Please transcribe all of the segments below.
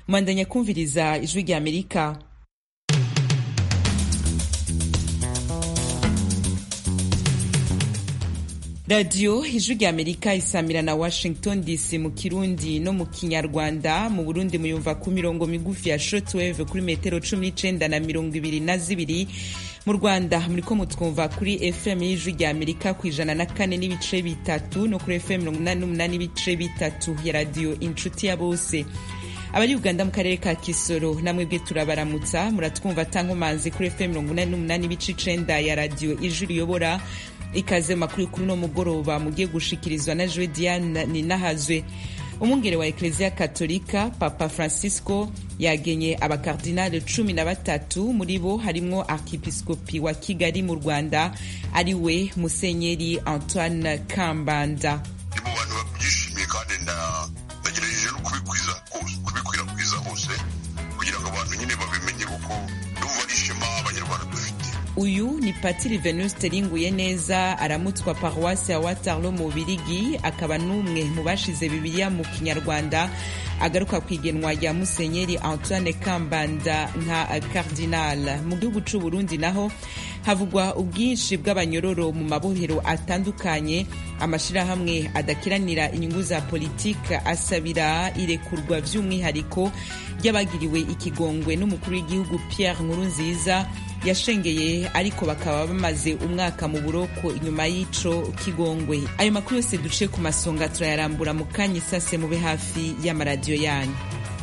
mwandanya kumviriza ijwi rya amerika radiyo ijwi rya amerika isamira na washington dc mu kirundi no mu kinyarwanda mu burundi muyumva ku mirongo migufi ya shortwave kuri metero cumi n'icenda na mirongo ibiri na zibiri mu rwanda muriko mutwumva kuri fm y'ijwi rya amerika ku ijana na kane n'ibice bitatu no kuri fm mirongo inani n'umunani n'ibice bitatu ya radiyo inshuti ya bose abari uganda mu karere ka kisoro namwebwe turabaramutsa muratwumva tankomanzi kuri fm mirongo inani n'umunani n'ibice icenda ya radiyo ijwi riyobora ikaze makuru kuri uno mugoroba mugiye gushikirizwa na joe diane ninahazwe umwungere wa ekleziya katolika papa francisco yagenye abakardinali cumi na batatu muri bo harimwo arkipiskopi wa kigali mu rwanda ari we musenyeri antoine kambanda mu bantu babyishimiye kandi ndagerageje no kubikwiza hose kubikwirakwiza hose kugira ngo abantu nyine babimenye kuko ndumva ari ishema abanyarwanda dufite uyu ni patiri venuste ringuye neza aramutswa paruwasi ya watarlo mu birigi akaba n'umwe mu bashize bibiliya mu kinyarwanda agaruka ku igenwa rya musenyeri antoine kambanda nka cardinal mu gihugu c'u burundi naho havugwa ubwinshi bw'abanyororo mu mabohero atandukanye amashirahamwe adakiranira inyungu za politike asabira irekurwa vy'umwihariko ry'abagiriwe ikigongwe n'umukuru w'igihugu pierre nkurunziza yashengeye ariko bakaba bamaze umwaka mu buroko inyuma y'ico kigongwe ayo makuru yose duce ku masonga turayarambura mu kanya isase mube hafi y'amaradiyo yanyu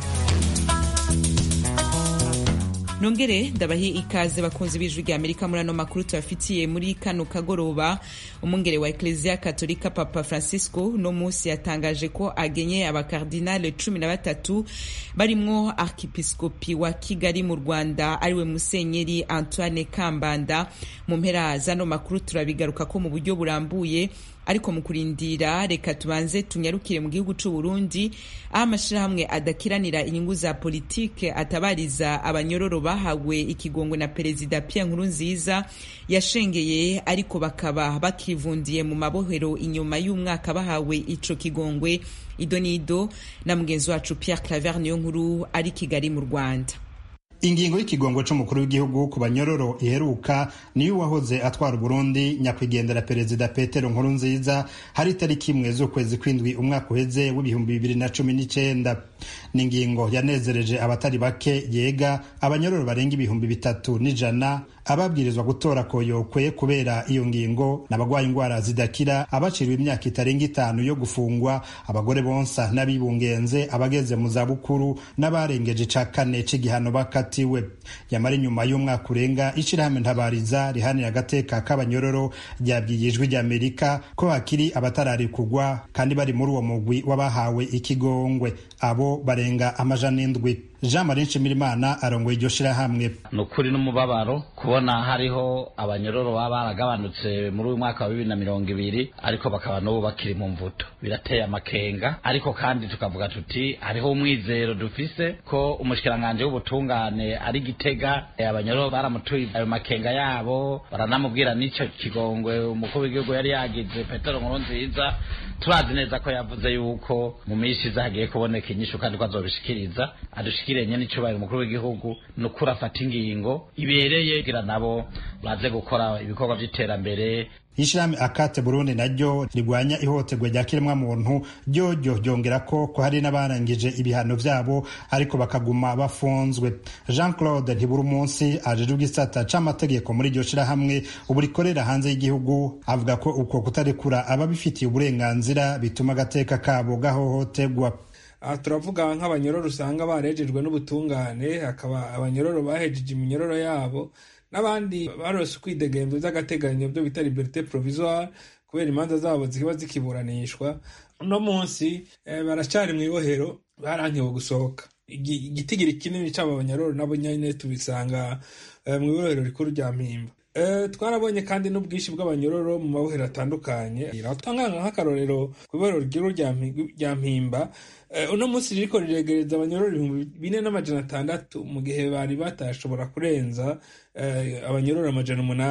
nongere ndabahe ikaze bakunzi b'ijwi rya amerika muri ano makuru tubafitiye muri kano kagoroba umwungere wa ekleziya katolika papa francisco uno munsi yatangaje ko agenye abakardinale cumi na batatu barimwo arkipiskopi wa kigali mu rwanda ariwe musenyeri antoine kambanda mu mpera z'ano makuru turabigaruka ko mu buryo burambuye ariko mu kurindira reka tubanze tunyarukire mu gihugu c'u Burundi aho amashirahamwe adakiranira inyungu za politike atabariza abanyororo bahawe ikigongwe na perezida Pierre Nkurunziza yashengeye ariko bakaba bakivundiye mu mabohero inyuma y'umwaka bahawe ico kigongwe idonido na mugenzi wacu Pierre Claver niyo nkuru ari Kigali mu Rwanda ingingo y'ikigongo c'umukuru w'igihugu ku banyororo iheruka niyo uwahoze atwara uburundi nyakwigendera perezida petero nkurunziza hari itariki imwe z'ukwezi kw'indwi umwaka uheze w'ibihumbi bibiri na cumi n'icenda ni ingingo yanezereje abatari bake yega abanyororo barenga ibihumbi bitatu n'ijana ababwirizwa gutora koyokwe kubera iyo ngingo n'abagwaye indwara zidakira abaciriwe imyaka itarenga itanu yo gufungwa abagore bonsa n'abibungenze abageze mu zabukuru n'abarengeje ica kane c'igihano bakatiwe yamara inyuma y'umwaka urenga ishirahamwe ntabariza rihanira agateka k'abanyororo ryabwiye ijwi ry'amerika ko hakiri abatararikugwa kandi bari muri uwo mugwi w'abahawe ikigongwe abo barenga amajana indwi jean marie nshimirimana arongoye iryo shirahamwe ni ukuri n'umubabaro kubona hariho abanyororo baba baragabanutse muri uyu mwaka wa bibiri na mirongo ibiri ariko bakaba n'ubu bakiri mu mvuto birateye amakenga ariko kandi tukavuga tuti hariho umwizero dufise ko umushikiranganji w'ubutungane ari gitega abanyororo baramutuye ayo makenga yabo baranamubwira n'ico kigongwe umukuru w'igihugu yari yagize petero nkurunziza turazi neza ko yavuze yuko mu minsi iza hagiye kuboneka inyishu kandi ko azobishikiriza adushikiranye n'icubahiro umukuru w'igihugu ni ukuri afata ingingo ibereye kugira nabo baze gukora ibikorwa vy'iterambere ishirahamwe akate burundi naryo rigwanya ihohoterwa rya kiremwamuntu ryoryo ryongera ko ko hari n'abarangije ibihano vyabo ariko bakaguma bafunzwe jean claude ntibura umunsi ajejwe igisata c'amategeko muri iryo shirahamwe ubu rikorera hanze y'igihugu avuga ko uko kutarekura ababifitiye uburenganzira bituma agateka kabo gahohoterwa aha turavuga nk'abanyororo usanga barejejwe n'ubutungane hakaba abanyororo bahejeje iminyororo yabo n'abandi barose ukwidegemvya vy'agateganyo byo bita liberite provisoire kubera imanza zabo zikiba zikiburanishwa uno munsi baracari mw'ibohero barankiwe gusohoka igitigiri kinini c'abo banyororo nabo nyene tubisanga mw'ibohero rikuru rya mpimba twarabonye kandi n'ubwinshi bw'abanyororo mu mabohero atandukanye tanga nk'akarorero ku ibohero rikuru rya mpimba uno munsi ririko riregereza abanyororo ibihumbi bine n'amajana atandatu mu gihe bari batashobora kurenza abanyororo amajana umunani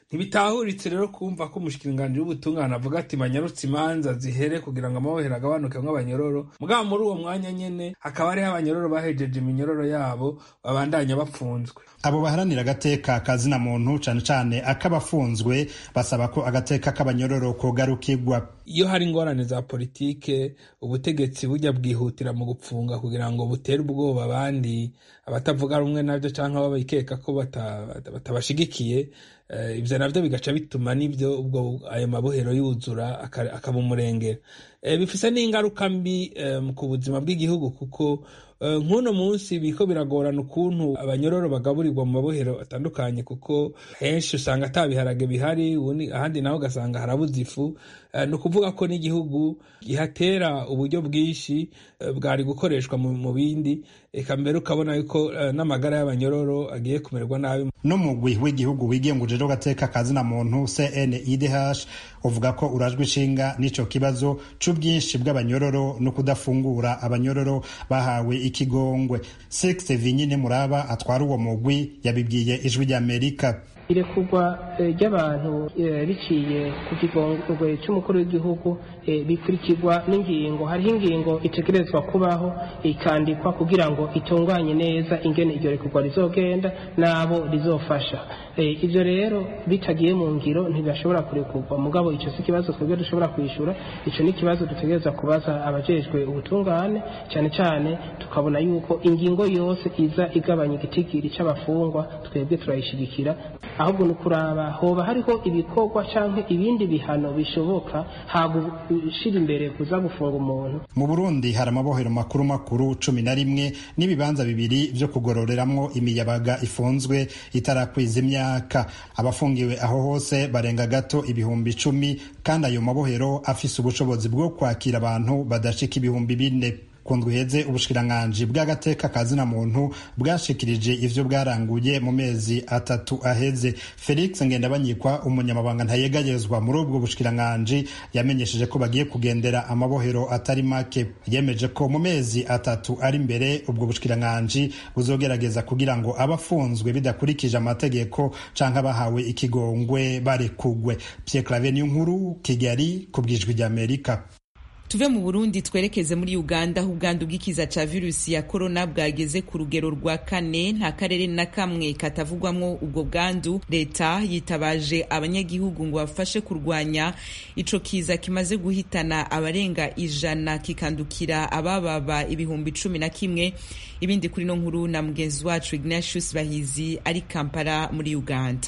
ntibitahuritse rero kumva ko umushikiranganji w'ubutungane avuga ati banyarutse imanza zihere kugira ngo amabohero agabanukemwo abanyororo mugabo muri uwo mwanya nyene hakaba hariho abanyororo bahejeje iminyororo yabo babandanya bapfunzwe abo baharanira agateka kazina muntu cane cane ak'abafunzwe basaba ko agateka k'abanyororo kogarukirwa iyo hari ingorane za politike ubutegetsi bujya bwihutira mu gupfunga kugira ngo butere ubwoba abandi abatavuga rumwe nabyo cyangwa babikeka ko batabashigikiye ibyo nabyo bigaca bituma n'ibyo ubwo ayo mabohero yuzura akaba umurengera bifise n'ingaruka mbi ku buzima bw'igihugu kuko nk'uno munsi biko biragorana ukuntu abanyororo bagaburirwa mu mabohero atandukanye kuko henshi usanga ata biharage bihari ahandi naho ugasanga harabuze ifu ni ukuvuga ko n'igihugu gihatera uburyo bwinshi bwari gukoreshwa mu bindi reka mbere ukabona yuko n'amagara y'abanyororo agiye kumererwa nabi n'umugwi w'igihugu wigenguje rero gateka kazina muntu CNIDH uvuga ko urajwe ishinga n'ico kibazo c'ubwinshi bw'abanyororo no kudafungura abanyororo bahawe ikigongwe Sex Vinyine Muraba atwara uwo mugwi yabibwiye ijwi ry'Amerika irekurwa ry'abantu biciye ku kigongwe cy'umukuru w'igihugu bikurikirwa n'ingingo hariho ingingo itegerezwa kubaho ikandikwa kugira ngo itunganye neza ingene iryo rekurwa rizogenda n'abo rizofasha ibyo rero bitagiye mu ngiro ntibashobora kurekurwa mugabo icyo si ikibazo twebwe dushobora kwishyura icyo ni ikibazo dutegereza kubaza abajejwe ubutungane cyane cyane tukabona yuko ingingo yose iza igabanya igitigiri cy'abafungwa twebwe turayishyigikira ahubwo ni ukuraba hoba hariho ibikorwa cyangwa ibindi bihano bishoboka hagushyira imbere kuza gufunga umuntu mu burundi hari amabohero makuru makuru cumi na rimwe n'ibibanza bibiri byo kugororeramwo imiyabaga ifunzwe itarakwiza imyaka abafungiwe aho hose barenga gato ibihumbi icumi kandi ayo mabohero afise ubushobozi bwo kwakira abantu badashika ibihumbi bine kundwa iheze ubushikiranganji bw'agateka kazina muntu bwashikirije ivyo bwaranguye mu mezi atatu aheze felix ngendabanyikwa umunyamabanga ntayegayezwa muri ubwo bushikiranganji yamenyesheje ko bagiye kugendera amabohero atari make yemeje ko mu mezi atatu ari imbere ubwo bushikiranganji buzogerageza kugira ngo abafunzwe bidakurikije amategeko canke abahawe ikigongwe barekugwe pierre claver niyo nkuru kigali ku bwijwi ry'amerika tuve mu burundi twerekeze muri uganda aho ubwandu bw'ikiza ca virusi ya korona bwageze ku rugero rwa kane nta karere na kamwe katavugwamwo ubwo bwandu leta yitabaje abanyagihugu ngo bafashe kurwanya ico kiza kimaze guhitana abarenga ijana kikandukira abababa ibihumbi cumi na kimwe ibindi kuri no nkuru na mugenzi wacu ignatius bahizi ari kampala muri uganda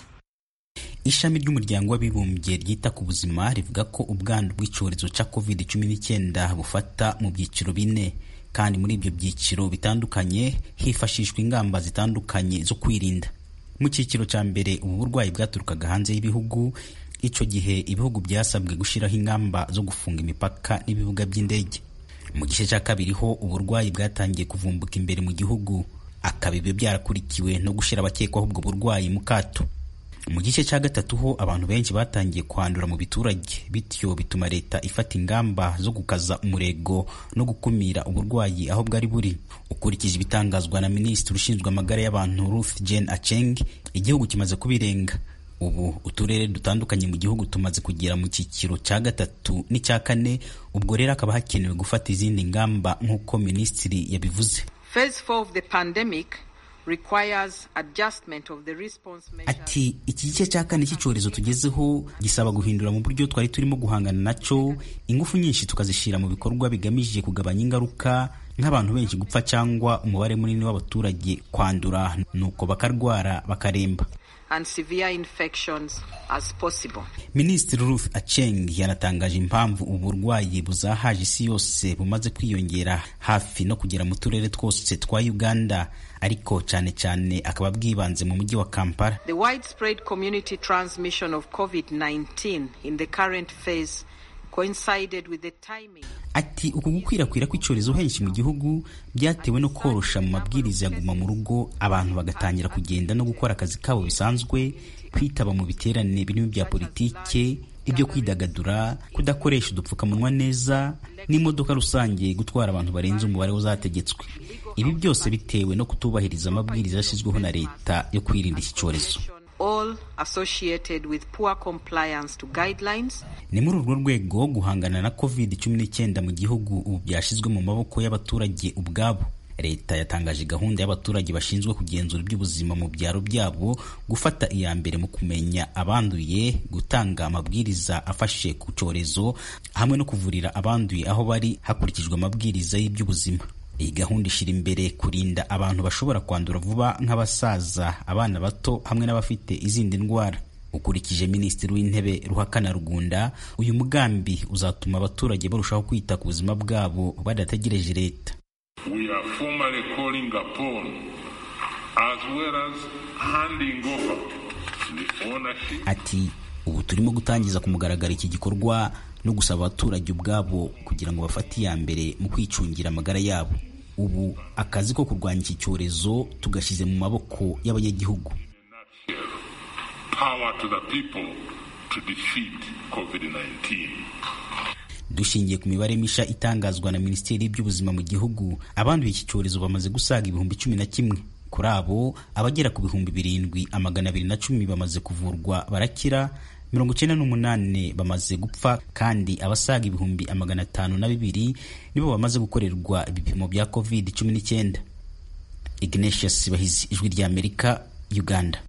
ishami ry'umuryango w'abibumbye ryita ku buzima rivuga ko ubwandu bw'icyorezo cya covid cumi n'icyenda bufata mu byiciro bine kandi muri ibyo byiciro bitandukanye hifashishwa ingamba zitandukanye zo kwirinda mu cyiciro cya mbere ubu burwayi bwaturukaga hanze y'ibihugu icyo gihe ibihugu byasabwe gushyiraho ingamba zo gufunga imipaka n'ibibuga by'indege mu gice cya kabiri ho uburwayi bwatangiye kuvumbuka imbere mu gihugu akaba ibyo byarakurikiwe no gushyira abakekwaho ubwo burwayi mu kato mu gice cya gatatu ho abantu benshi batangiye kwandura mu biturage bityo bituma leta ifata ingamba zo gukaza umurego no gukumira uburwayi aho bwari buri ukurikije ibitangazwa na minisitiri ushinzwe amagara y'abantu Ruth Jane Acheng igihugu kimaze kubirenga ubu uturere dutandukanye mu gihugu tumaze kugera mu cyiciro cya gatatu n'icya kane ubwo rero hakaba hakenewe gufata izindi ngamba nk'uko minisitiri yabivuze Phase 4 of the pandemic requires adjustment of the response measures. ati iki gice cya kane cy'icyorezo tugezeho gisaba guhindura mu buryo twari turimo guhangana nacyo ingufu nyinshi tukazishyira mu bikorwa bigamije kugabanya ingaruka nk'abantu benshi gupfa cyangwa umubare munini w'abaturage kwandura nuko bakarwara bakaremba and severe infections as possible. minisitiri ruth aceng yanatangaje impamvu ubu burwayi buzahaje isi yose bumaze kwiyongera hafi no kugera mu turere twose twa uganda ariko cyane cyane akaba bwibanze mu mujyi wa kampala The widespread community transmission of COVID-19 in the current phase coincided with the timing ati uku gukwirakwira kw'icyorezo henshi mu gihugu byatewe no korosha mu mabwiriza ya guma mu rugo abantu bagatangira kugenda no gukora akazi kabo bisanzwe kwitaba mu biterane birimo bya politike ibyo kwidagadura kudakoresha udupfukamunwa neza n'imodoka rusange gutwara abantu barenze umubare uzategetswe ibi byose bitewe no kutubahiriza amabwiriza yashyizweho na leta yo kwirinda iki cyorezo all all associated with poor compliance to guidelines. ni muri urwo rwego guhangana na covid cumi n'icyenda mu gihugu ubu byashyizwe mu maboko y'abaturage ubwabo leta yatangaje gahunda y'abaturage bashinzwe kugenzura iby'ubuzima mu byaro byabo gufata iya mbere mu kumenya abanduye gutanga amabwiriza afashe ku cyorezo hamwe no kuvurira abanduye aho bari hakurikijwe amabwiriza y'iby'ubuzima iyi gahunda ishyira imbere kurinda abantu bashobora kwandura vuba nk'abasaza abana bato hamwe n'abafite izindi ndwara ukurikije minisitiri w'intebe ruhakana rugunda uyu mugambi uzatuma abaturage barushaho kwita ku buzima bwabo badategereje leta we are formally calling upon as well as handing over the ownership ati ubu turimo gutangiza ku mugaragaro iki gikorwa no gusaba abaturage ubwabo kugira ngo bafate iya mbere mu kwicungira amagara yabo ubu akazi ko kurwanya iki cyorezo tugashyize mu maboko y'abanyagihugu power to the people to defeat COVID-19. dushingiye ku mibare misha itangazwa na minisiteri y'by'ubuzima mu gihugu abanduye iki cyorezo bamaze gusaga ibihumbi cumi na kimwe kuri abo abagera ku bihumbi birindwi amagana abiri na cumi bamaze kuvurwa barakira mirongo icyenda n'umunani bamaze gupfa kandi abasaga ibihumbi amagana atanu na bibiri nibo bamaze gukorerwa ibipimo bya covid cumi n'icyenda ignatius bahizi ijwi ry'amerika uganda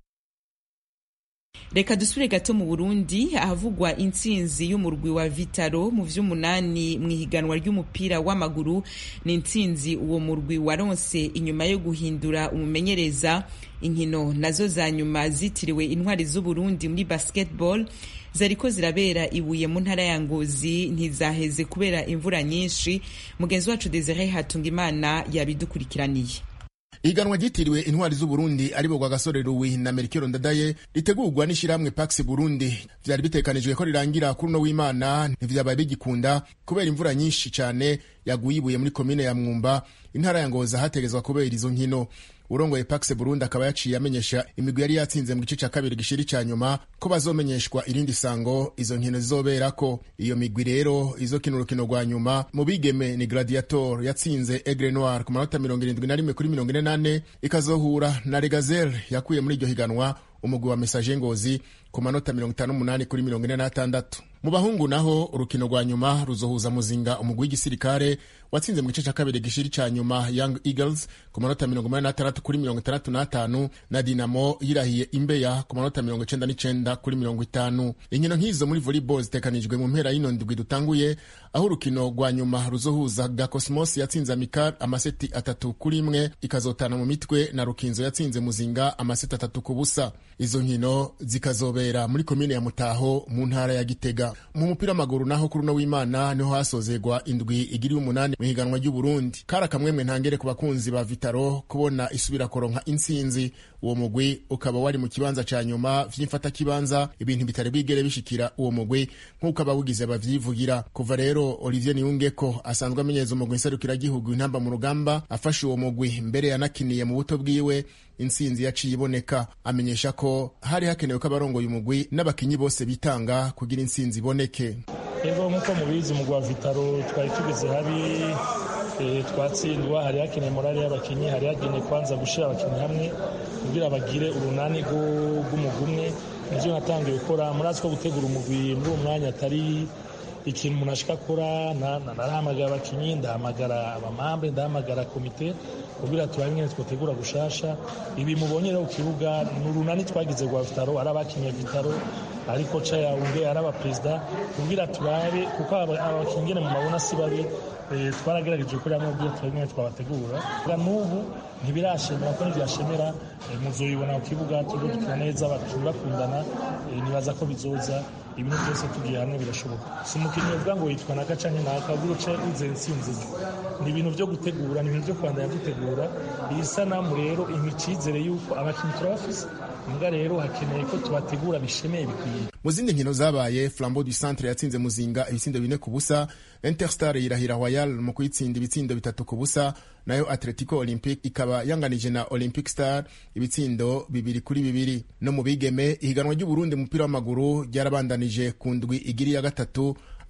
reka dusubire gato mu burundi ahavugwa intsinzi y'umurwi wa vitaro mu vy'umunani mu ihiganwa ry'umupira w'amaguru ni intsinzi uwo murwi waronse inyuma yo guhindura umumenyereza inkino nazo za nyuma zitiriwe intwari z'uburundi muri basketball zariko zirabera ibuye mu ntara ya ngozi ntizaheze kubera imvura nyinshi mugenzi wacu desire hatungimana yabidukurikiraniye ihiganwa ryitiriwe intwari z'uburundi aribo rwa gasore ruwi na merikero ndadaye ritegurwa n'ishyirahamwe pax burundi vyari bitekanijwe ko rirangira kuri uno w'imana ntivyabaye bigikunda kubera imvura nyinshi cane yaguye ibuye muri komine ya mwumba intara ya ngoza hategezwa kubera izo nkino urongoye pax burundi akaba yaciye amenyesha imigwi yari yatsinze mu gice ca kabiri gishiri ca nyuma ko bazomenyeshwa irindi sango izo nkino zizoberako iyo migwi rero izokina urukino rwa nyuma mu bigeme ni gladiator yatsinze aigle noir ku manota mirongo irindwi na rimwe kuri mirongo ine nane ikazohura na regazel yakuye muri iryo higanwa umugwi wa mesaje ngozi ku manota mirongo itanu n'umunani kuri mirongo ine n'atandatu mu bahungu naho urukino rwa nyuma ruzohuza muzinga umugwi w'igisirikare watsinze mu gice cya kabiri gishiri cya nyuma young eagles ku manota mirongo umunani n'atandatu kuri mirongo itandatu n'atanu na dinamo yirahiye imbeya ku manota mirongo icenda n'icenda kuri mirongo itanu inkino nk'izo muri volleyball zitekanijwe mu mpera y'ino ndwi dutanguye aho urukino rwa nyuma ruzohuza gakosmos yatsinze amikar amaseti atatu kuri imwe ikazotana mu mitwe na rukinzo yatsinze muzinga amaseti atatu ku busa izo nkino zikazobera muri komine ya mutaho mu ntara ya gitega mu mupira w'amaguru naho kuri uno w'imana niho hasozegwa indwi igiri umunani mu higanwa ry'uburundi kari akamwemwe ntangere ku bakunzi ba vitaro kubona isubira koronka intsinzi uwo mugwi ukaba wari mu kibanza ca nyuma vy'imfatakibanza ibintu bitari bwigere bishikira uwo mugwi nk'uko abawugize bavyivugira kuva rero olivier niyungeko asanzwe amenyereza umugwi nserukiragihugu intamba mu rugamba afashe uwo mugwi mbere yanakiniye mu buto bwiwe intsinzi yaciye iboneka amenyesha ko hari hakenewe ko abarongoye umugwi n'abakinyi bose bitanga kugira intsinzi iboneke rero nk'uko mubizi umugwi wa vitaro twari tugeze habi twatsindwa hari hakeneye morale y'abakinnyi hari hakeneye kwanza gushyira abakinnyi hamwe kugira bagire urunani rw'umugwi umwe nibyo natangiye gukora murazi ko gutegura umugwi muri uwo mwanya atari ikintu umuntu ashaka akora narahamagara abakinnyi ndahamagara abamambe ndahamagara komite kugira turabe nyine twotegura gushasha ibi mubonye rero ku kibuga ni urunani twagize rwa vitaro ari abakinnyi vitaro ari koca yawunge ari abaperezida kugira turabe kuko abakinnyi nyine mu mabona si babi twaragerageje gukora hamwe ubwo turabe nyine twabategura n'ubu ntibirashemera ko ntibyashemera muzoyibona ku kibuga turi dukina neza abakinnyi bakundana nibaza ko bizoza ibintu byose tugiye hamwe birashoboka si umukinnyi uvuga ngo yitwa naka canke naka ubwo uce wize intsinzi ni ibintu byo gutegura ni ibintu byo kwandanya dutegura iyi sanamu rero impa icizere yuko abakinnyi turabafise mbwa rero hakeneye ko tubategura bishemeye bikwiye mu zindi nkino zabaye flambeau du centre yatsinze muzinga ibitsindo bine ku busa interstar yirahira royal mu kuyitsinda ibitsindo bitatu ku busa nayo atletico olympique ikaba yanganije na olympic star ibitsindo bibiri kuri bibiri no mu bigeme ihiganwa ry'uburundi umupira w'amaguru ryarabandanije ku ndwi igiri ya gatatu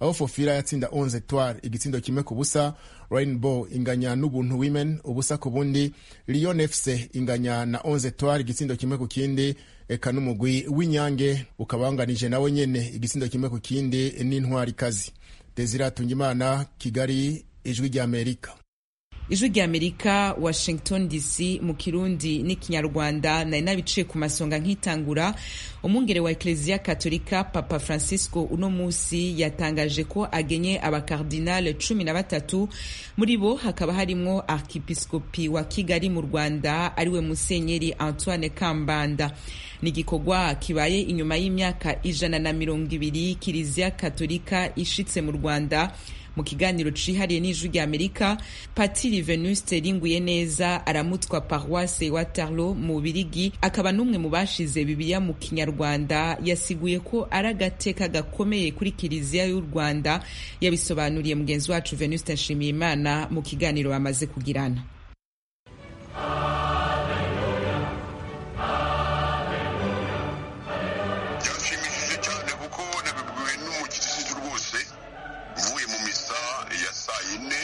aho fofira yatsinda 11 etoile igitsindo kimwe ku busa rainbow inganya n'ubuntu women ubusa ku bundi lyon fc inganya na 11 etoile igitsindo kimwe ku kindi eka n'umugwi w'inyange ukaba wanganije nawe nyene igitsindo kimwe ku kindi n'intwari kazi desire atungimana kigali ijwi ry'amerika ijwi ry'amerika washington dc mu kirundi n'ikinyarwanda nari nabiciye ku masonga nk'itangura umwungere wa eklezia katolika papa francisco uno munsi yatangaje ko agenye abakardinale cumi na batatu muri bo hakaba harimwo arkipiskopi wa kigali mu rwanda ariwe musenyeri antoine kambanda ni igikorwa kibaye inyuma y'imyaka ijana na mirongo ibiri kiliziya katolika ishitse mu rwanda mu kiganiro cihariye n'ijwi ry'amerika patiri venuste ringuye neza aramutwa paroisse waterlo mu birigi akaba n'umwe mu bashize bibiliya mu kinyarwanda yasiguye ko ari agateka gakomeye kuri kiliziya y'u rwanda yabisobanuriye mugenzi wacu venuste nshimiyimana mu kiganiro bamaze kugirana byanshimishije cyane kuko nabibwiwe n'umukirisitu rwose mvuye mu misa ya saa yine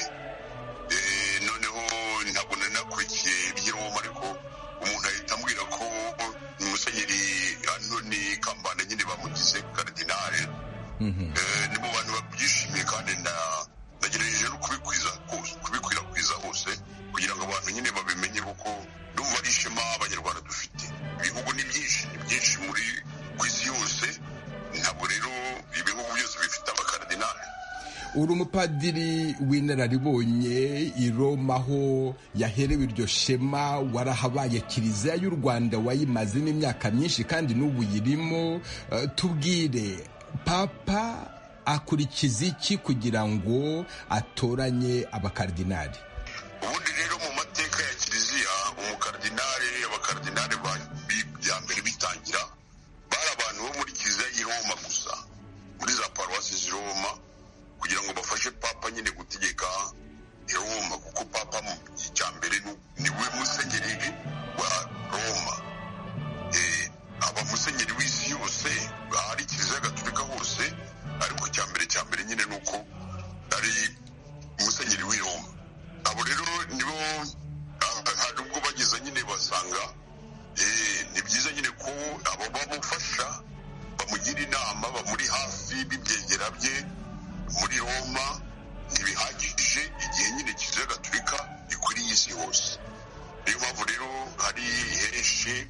eh, noneho ntabwo nari nakurikiye iby'iroma ariko umuntu ahita ambwira ko musenyeri antoni kambanda nyine bamugize karidinale Eh, ni mu bantu babyishimiye kandi na- nagerageje no kubikwiza hose kubikwirakwiza hose kugira ngo abantu nyine babimenye kuko ndumva ari ishema abanyarwanda dufite ibihugu ni byinshi ni byinshi muri ku isi yose ntabwo rero ibihugu byose bifite abakaradinali uri umupadiri w'inararibonye i Roma aho yaherewe iryo shema warahabaye kiliziya y'u rwanda wayimazemo imyaka myinshi kandi n'ubu yirimo Eh, tubwire papa akurikiza iki kugira ngo atoranye abakardinali ubundi rero mu mateka ya kiliziya umukardinali abakardinali ba- bi- bya mbere bitangira bari abantu bo muri kiliziya y'i Roma gusa muri za paruwasi z'i Roma kugira ngo bafashe papa nyine gutegeka i Roma kuko papa mu cya mbere ni- ni we musenyeri wa Roma Eh, aba musenyeri w'isi yose ahari kiliziya gatolika hose ariko icya mbere cya mbere nyine ni uko ari musenyeri w'i Roma abo rero nibo ah, hari ubwo bageze nyine basanga eh, ni byiza nyine ko abo bamufasha bamugira inama bamuri hafi b'ibyegera bye muri roma ntibihagije igihe nyine kiliziya gatolika ikwiriye isi hose niyo mpamvu rero hari henshi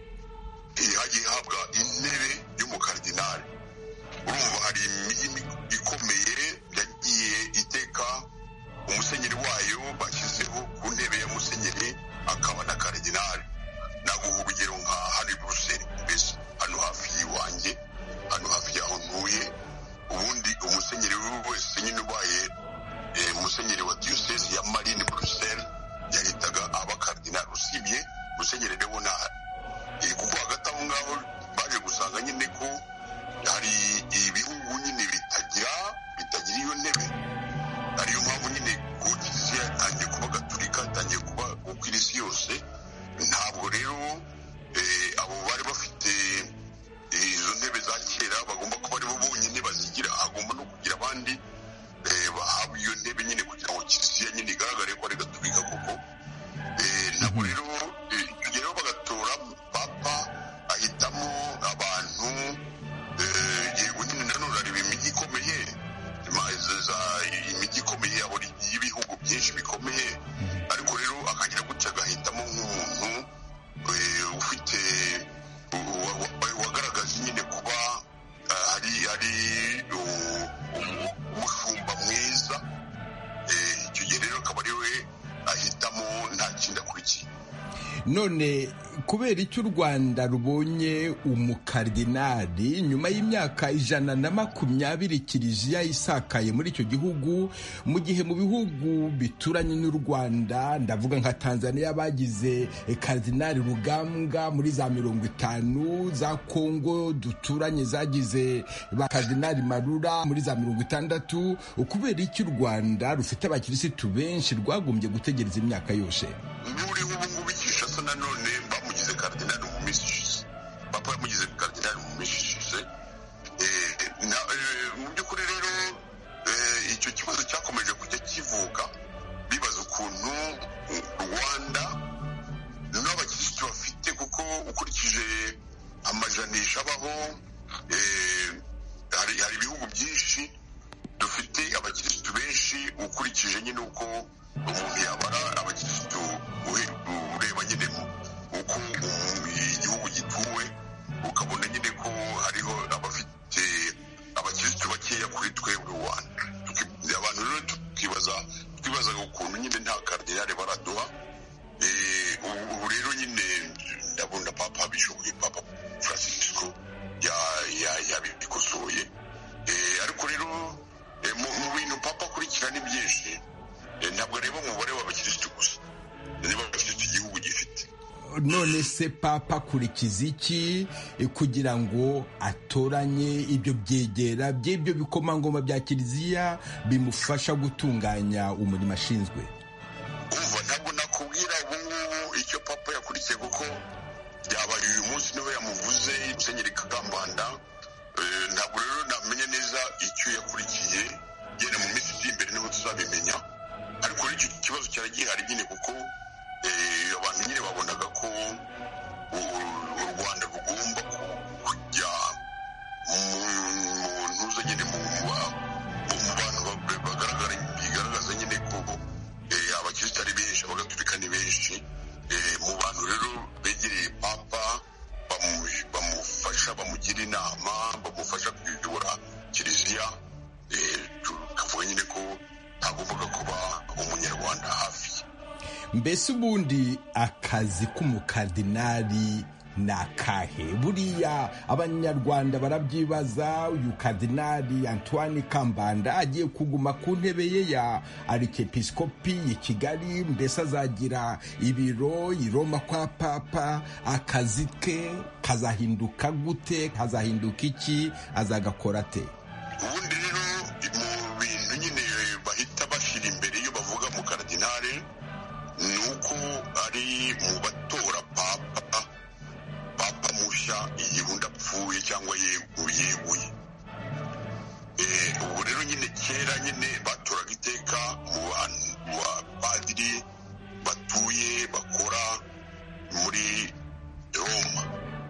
hagiye ihabwa intebe y'umukardinali urumva hari imijyi ikomeye yagiye iteka umusenyeri wayo bashyizeho ku ntebe ya musenyeri akaba na karidinali naguha urugero nka hano i buruseli mbese hano hafi y'iwanjye hano hafi y'aho ntuye ubundi umusenyeri wese nyine ubaye eh, musenyeri wa diyosezi ya marine buruseli yahitaga aba karidinali usibye musenyeri leonard Eh, kuko hagati aho ngaho baje gusanga nyine ko hari ibihugu nyine bitagira bitagira iyo ntebe ariyo mpamvu nyine ku kiliziya yatangiye kuba gaturika yatangiye kuba uko isi yose ntabwo rero eh, abo bari bafite eh, izo ntebe za kera bagomba kuba aribo bonyine bazigira hagomba no kugira abandi eh, bahabwa iyo ntebe nyine kugira ngo kiliziya nyine igaragare ko ari gaturika koko Eh, ntabwo rero eh, icyo gihe rero bagatora papa ahitamo abantu eh, yego nyine nanone areba imijyi ikomeye ma- za- za- imijyi ikomeye yabo y'ibihugu byinshi bikomeye ariko rero akagira gutya agahitamo nk'umuntu eh, ufite wa- wa- wagaragaje nyine kuba ah, ari ari uh, um- umushumba mwiza Eh, icyo gihe rero akaba ari we ahitamo nta kindi akurikiye none kubera icyo u rwanda rubonye umukardinali nyuma y'imyaka ijana na makumyabiri kiliziya isakaye muri icyo gihugu mu gihe mu bihugu bituranye n'u rwanda ndavuga nka tanzania bagize eh, kardinali rugambwa muri za mirongo itanu za kongo duturanye zagize ba kardinali marura muri za mirongo itandatu kubera icyo u rwanda rufite abakirisitu benshi rwagombye gutegereza imyaka yose n'uriho ubu ngubu ikishasa nanone bamugize karidinali mu minsi ishize papa yamugize karidinali mu minsi ishize Eh, na- eh, mu by'ukuri rero ngaho hari ibihugu byinshi dufite abakirisitu benshi ukurikije nyine uko umuntu yabara abakirisitu ureba nyine uko igihugu gituwe ukabona nyine ko hariho abafite abakirisitu bakeya kuri twebwe rwanda abantu rero tukibaza twibazaga ukuntu nyine nta karidinari baraduha ubu rero nyine ndabona papa bishoboye papa francisco yabikosoye ariko rero mu bintu papa akurikira ni byinshi ntabwo areba umubare w'abakirisitu gusa niba abakirisitu igihugu gifite none se papa akurikiza iki kugira ngo atoranye ibyo byegera by'ibyo bikomangoma bya kiliziya bimufasha gutunganya umurimo ashinzwe umva ntabwo nakubwira ubu ngubu icyo papa yakurikiye kuko byabaye uyu munsi niwe yamuvuze musenyeri kagambanda ntabwo rero namenya neza icyo yakurikiye yenda mu minsi iri imbere niho tuzabimenya ariko rero icyo kibazo cyari gihari nyine kuko abantu nyine babonaga ko u rwanda rugomba kujya mu ntuza nyine mu bantu bigaragaza nyine ko abakirisitu ari benshi abagatulika ni benshi mu bantu rero begereye papa bamufasha bamugira inama bamufasha kuyobora kiliziya tukavuga nyine ko hagombaga kuba umunyarwanda hafi mbese ubundi akazi k'umukardinari ni akahe buriya abanyarwanda barabyibaza uyu kardinari antoine kambanda agiye kuguma ku ntebe ye ya arikepisikopi i kigali mbese azagira ibiro i roma kwa papa akazi ke kazahinduka gute kazahinduka iki azagakora ate ubundi rero mu bintu nyine bahita bashyira imbere iyo bavuga mu kardinari ni uko ari mu batora papa papa mushya igihe undi apfuye cyangwa yeguye ubwo rero nyine kera nyine batoraga iteka mu bantu padiri batuye bakora muri roma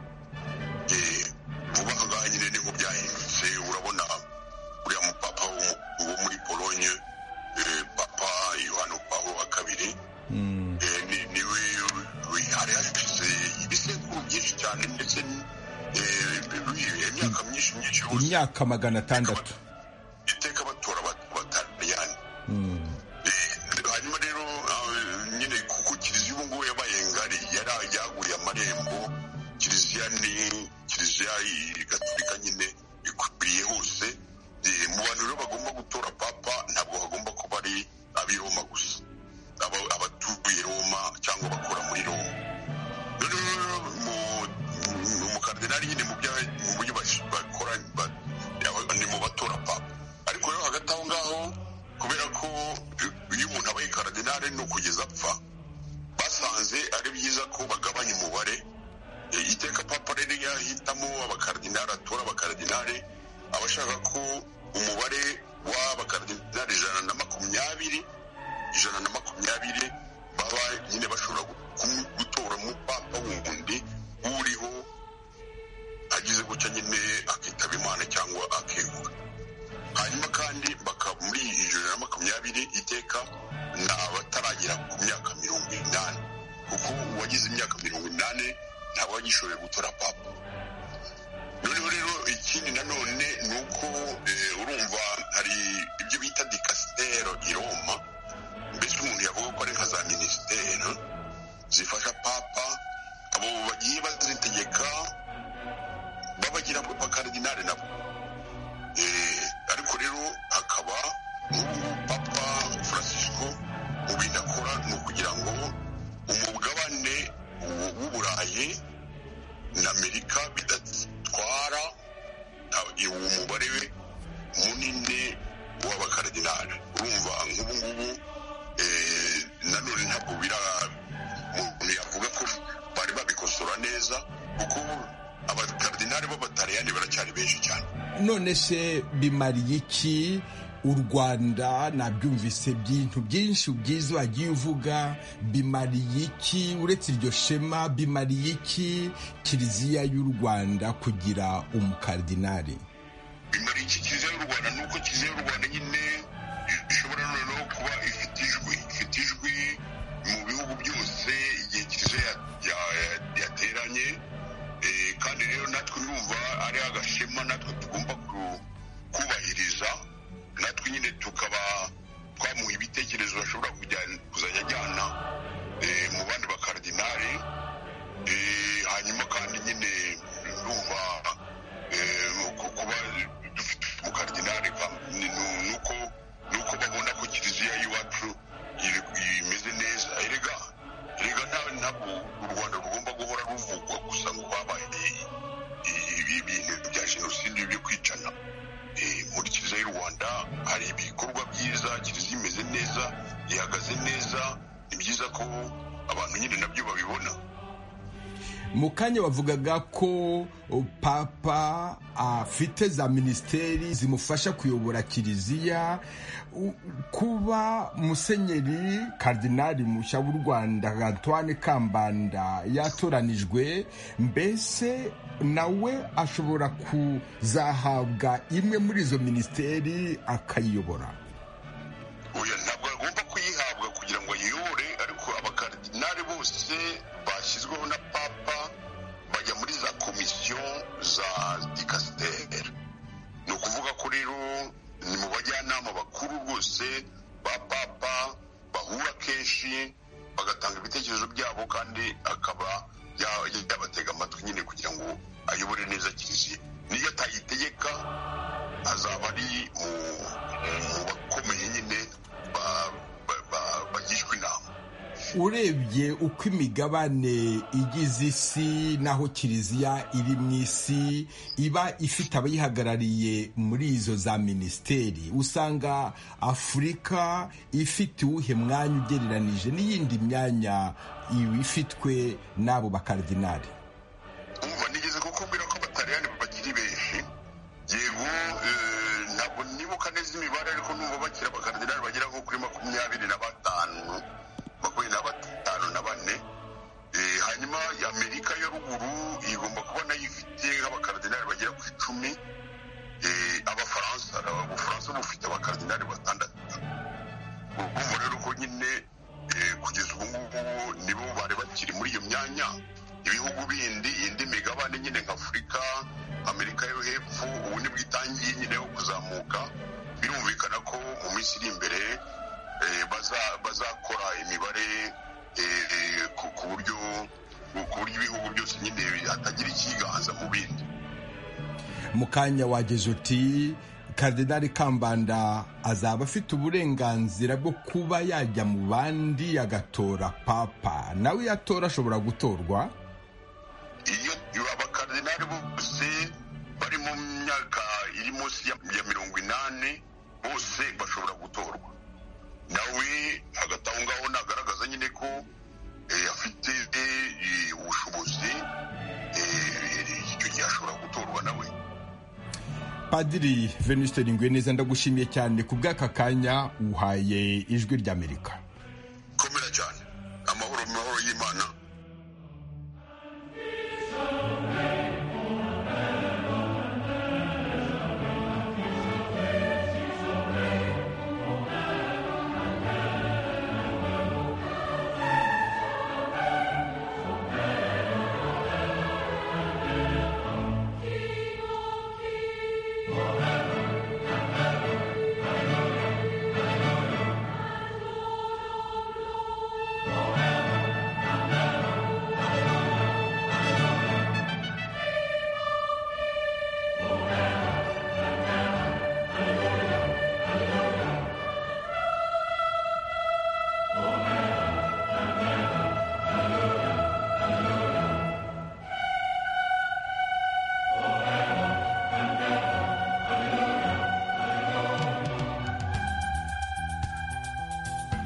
vuba aha ngaha nyine niho byahindutse urabona uriya mupapa wo muri polonye papa yohani pawulo wa kabiri niwe hari hashize ibisekuru byinshi cyane ndetse imyaka myinshi myinshi imyaka magana atandatu iteka batora abataliyani hanyuma rero nyine kuko kiliziya ubu ngubu yabaye ngari yari yaguriye amarembo kiliziya ni kiliziya gatulika nyine ikwiriye hose mu bantu rero bagomba gutora papa ntabwo hagomba kuba ari ab'i roma gusa abatuye roma cyangwa bakora muri roma rero mu karidinari nyine mu buryo bakora ni mu batora papa ariko rero hagati aho ngaho kubera ko iyo umuntu abaye karidinari ni ukugeza apfa basanze ari byiza ko bagabanya umubare iteka papa rero yahitamo abakaridinari atora abakaridinari aba ashaka ko umubare w'abakaridinari ijana na makumyabiri ijana na makumyabiri baba nyine bashobora gutora umupapa wundi uriho agize gutya nyine akitaba imana cyangwa akegura hanyuma kandi muri ijana na makumyabiri iteka ni abataragera ku myaka mirongo inani kuko uwagize imyaka mirongo inani ntabwo agishoboye gutora papa noneho rero ikindi nanone ni uko urumva hari ibyo bita dikasitero i roma mbese umuntu yavuga ko ari nka za minisiteri zifasha papa abo bagiye bazitegeka babagira abakaridinari nabo ariko rero hakaba papa francisco mu bintu akora ni ukugira ngo umugabane w'uburayi na amerika bidatwara uwo mubare munini w'abakaridinari urumva nk'ubu ngubu nanone ntabwo bira umuntu yavuga ko bari babikosora neza kuko abakaridinari b'abataliyani baracyari benshi cyane none se bimariye iki u rwanda nabyumvise byintu byinshi byiza wagiye uvuga bimariye iki uretse iryo shema bimariye iki kiliziya y'u rwanda kugira umukardinari bimariye iki kiliziya y'u rwanda ni uko kiliziya y'u rwanda nyine ishobora noneho kuba ifite ijwi ifite ijwi mu bihugu byose igihe kiliziya yateranye kandi rero natwe numva ari agashema natwe tugomba kubahiriza natwe nyine tukaba twamuha ibitekerezo bashobora kuzajya ajyana mu bandi bakaradinari hanyuma kandi nyine numva kuba dufite umukardinari nuko nuko babona ko kiliziya y'iwacu imeze neza erega erega ntabwo u rwanda rugomba guhora ruvugwa gusa ngo babaye ibintu bya jenoside byo kwicana muri kiliziya y'u rwanda hari ibikorwa byiza kiliziya imeze neza ihagaze neza ni byiza ko abantu nyine nabyo babibona mu kanya bavugaga ko papa afite za minisiteri zimufasha kuyobora kiliziya kuba musenyeri karidinari mushya w'u rwanda antoine kambanda yatoranijwe mbese nawe ashobora kuzahabwa imwe muri izo minisiteri akayiyobora ntabwo agomba kuyihabwa kugira ngo ayiyobore ariko abakaridinari bose bashyizweho na papa bajya muri za komisiyo za dikasiteri ni ukuvuga ko rero ni mu bajyanama bakuru rwose ba papa bahura kenshi bagatanga ibitekerezo byabo kandi akaba yabatega amatwi nyine kugira ngo ayobore neza kiliziya niyo atayitegeka azaba ari mu bakomeye nyine bagishwa inama urebye uko imigabane igize isi n'aho kiliziya iri mu isi iba ifite abayihagarariye muri izo za minisiteri usanga afurika ifite uwuhe mwanya ugereranije n'iyindi myanya ifitwe n'abo bakaridinari umva nigeze kukubwira ko abataliyani bakiri benshi yego ntabwo nibuka neza imibare ariko numva bakira abakaridinari bagera nko kuri makumyabiri na batanu makumyabiri na batanu na bane hanyuma amerika ya ruguru igomba kuba nayo ifite nk'abakaridinari bagera ku icumi abafaransa ubufaransa bufite abakaridinari batandatu urumva rero ko nyine kugeza ubu ngubu nibo bari bakiri muri iyo myanya ibihugu bindi indi migabane nyine nka afurika amerika yo hepfo ubu nibwo itangiye nyine yo kuzamuka birumvikana ko mu minsi iri imbere bazakora imibare ku buryo ku buryo ibihugu byose nyine hatagira ikiganza mu bindi mu kanya wageze uti karidinari kambanda azaba afite uburenganzira bwo kuba yajya mu bandi agatora papa nawe iyo atora ashobora gutorwa iyo abakaridinari bose bari mu myaka iri munsi ya mirongo inani bose bashobora gutorwa nawe hagati aho ngaho nagaragaza nyine ko afite ubushobozi icyo gihe ashobora gutorwa nawe padiri venuste neza ndagushimiye cyane ku bw'aka kanya uhaye ijwi ry'amerika komera cyane amahoro mahoro y'imana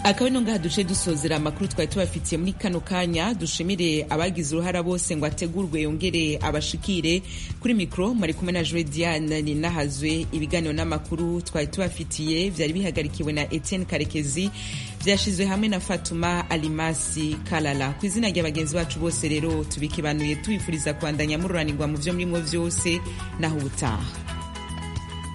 akaba ino ngaha duce dusozera amakuru twari tubafitiye muri kano kanya dushimire abagize uruhara bose ngo ategurwe yongere abashikire kuri mikoro mwari kumwe na joe diane ninahazwe ibiganiro n'amakuru twari tubafitiye byari bihagarikiwe na etienne karekezi byashyizwe hamwe na fatuma alimasi kalala ku izina rya bagenzi bacu bose rero tubikibanuye tubifuriza kwandanya mururanirwa mu byo murimo byose naho ubutaha